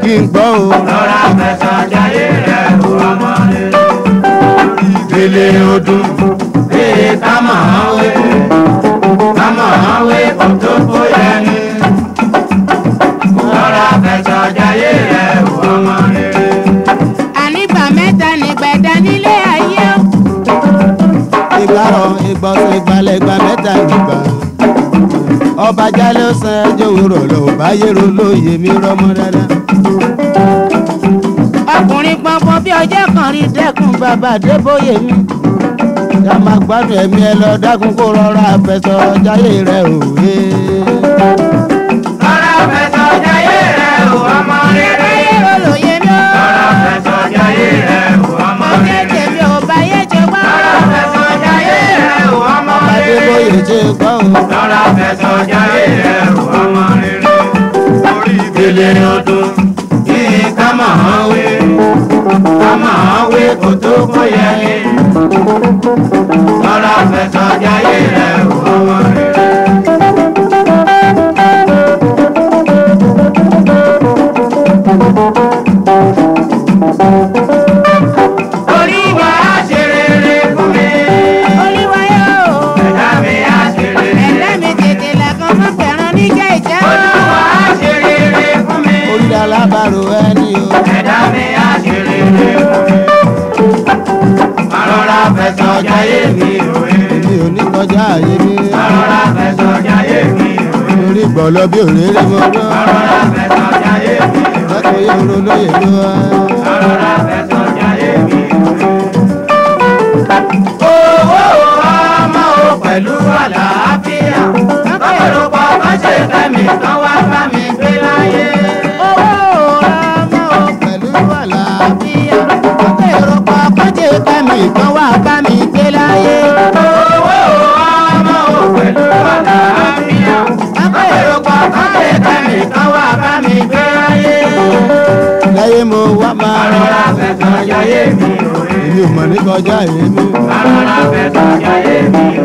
kí n gbọ́ o. Rọra fẹsọ̀ jayé rẹ̀ o ọmọ rere. Ìgbélé ọdún bíi ká máa wé. Ká máa wé kò tó bóyá ní. Rọra fẹsọ̀ jayé rẹ̀ o ọmọ rere. ànígbà mẹ́ta nígbẹ̀dá nílé ayé o. ìgbàrọ̀ ìgbọ̀nsẹ̀ ìgbàlẹ̀gbà mẹ́ta nígbà. ọba jálẹ̀ ó san ẹjọ́ òwúrọ̀ lọ ò bá yẹ̀rọ lóye mi rọ́mọ dáadáa. ọkùnrin pọnpọn bí ọjọ́ kan rí dẹ́kun bàbá àdébóyè mi. ká máa gbádùn ẹ̀mí ẹ lọ dákun kó rọra fẹsọ̀ jáyé rẹ̀ òwe. Rọra fẹsọ̀ jayé rẹ̀ o ọmọ rere. ayé olóye mi o. Rọra fẹsọ̀ jayé rẹ̀ o ọmọ ọjọ́ rere. tèmi ò bá yé jẹ wá. Rọra fẹsọ̀ jayé rẹ̀ o ọmọ rere. àdébóyè ṣe gbọ́ o. Rọra fẹsọ̀ jayé rẹ̀ o ọmọ rere. Orí ìgbélé ọdún yìí ká máa wé. Ká máa wé kò tó bóyá ní. Rọra fẹsọ̀ jayé rẹ̀ o ọmọ rere. Orí wa á ṣe rere fún mi. olúwa yóò. Ẹ̀dá mi á ṣe rere. ẹ̀dá mi tètè làkàn mọ́ fẹ́ràn níjà ìjà. Olúwa á ṣe rere fún mi. orí alábàárò ẹni o. Ẹ̀dá mi á ṣe rere fún mi. Àrọ̀rà fẹ̀sọ̀ jayé mi òye. èmi ò ní kọjá àyè mi. Àrọ̀rà fẹ̀sọ̀ jayé mi òye. orí gbọ̀lọ́ bí òréré mo gbọ́. Àrọ̀rà fẹ̀sọ̀ jayé mi òye. lọ́kọ̀ yẹ oró lóye ló wá. Àrọ̀rà fẹ̀sọ̀ jayé mi òye. Owó ọmọ o pẹ̀lú àlàáfíà. Lọ́pọ̀lọpọ̀ bá ṣe fẹ́mi kan wá bá mi gbé láyé. owó ọmọ ò pẹ̀lú àlàáfíà. ọkọ̀ èrò kọ̀ọ̀kan jẹ́ kẹ́mi kan wá bá mi gbé láyé. Owó ọmọ o pẹ̀lú àlàáfíà. Lọ́pọ̀lọpọ̀ bá ṣe fẹ́mi kan wá bá mi gbé láyé. láyé mo wá máa Àrọ̀rà fẹ̀sọ̀ jayé mi òye. èmi ò mọ̀ ní kọjá àyè mi. Àrọ̀rà fẹ̀sọ̀ jayé mi